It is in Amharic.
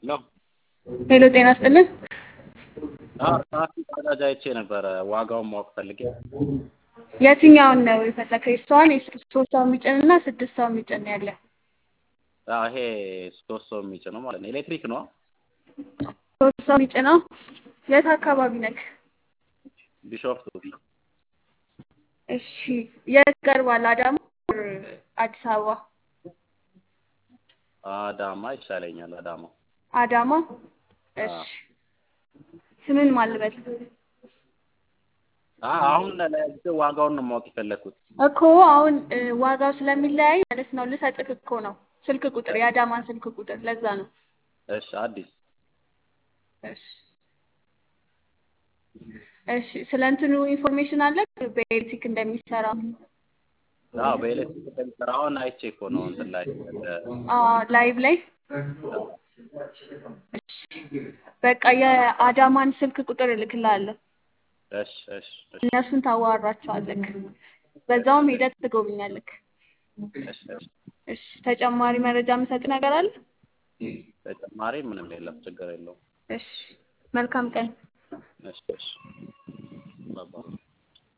ነው። ሄሎ ጤና ይስጥልን። ሰፊ ባጃጅ አይቼ ነበረ ዋጋውን ማወቅ ፈልጌ። የትኛውን ነው የፈለከው? የሷን ሶስት ሰው የሚጭን እና ስድስት ሰው የሚጭን ያለ? አዎ፣ ይሄ ሶስት ሰው የሚጭነው ማለት ነው። ኤሌክትሪክ ነው። ሶስት ሰው የሚጭነው የት አካባቢ ነክ? ቢሾፍቱ እሺ፣ የት ቀርባል? አዳማ አዲስ አበባ? አዳማ ይሻለኛል። አዳማ አዳማ። እሺ፣ ስምን ማልበል አሁን ለጊዜው ዋጋውን ነው ማወቅ የፈለግኩት። እኮ አሁን ዋጋው ስለሚለያይ ማለት ነው ልሰጥህ እኮ ነው ስልክ ቁጥር የአዳማን ስልክ ቁጥር ለዛ ነው። እሺ፣ አዲስ እሺ እሺ። ስለ እንትኑ ኢንፎርሜሽን አለ በኤሌክትሪክ እንደሚሰራ? አዎ፣ በኤሌክትሪክ እንደሚሰራ አሁን አይቼ እኮ ነው እንትን ላይ ላይቭ ላይ። እሺ፣ በቃ የአዳማን ስልክ ቁጥር እልክልሃለሁ። እሺ፣ እሺ፣ እሺ፣ እነሱን ታዋራቸዋለህ። በዛውም ሂደት ትጎብኛለህ። እሺ፣ እሺ። እሺ፣ ተጨማሪ መረጃ የምሰጥ ነገር አለ? ተጨማሪ ምንም የለም፣ ችግር የለውም። እሺ፣ መልካም ቀን። እሺ፣ እሺ። ባባ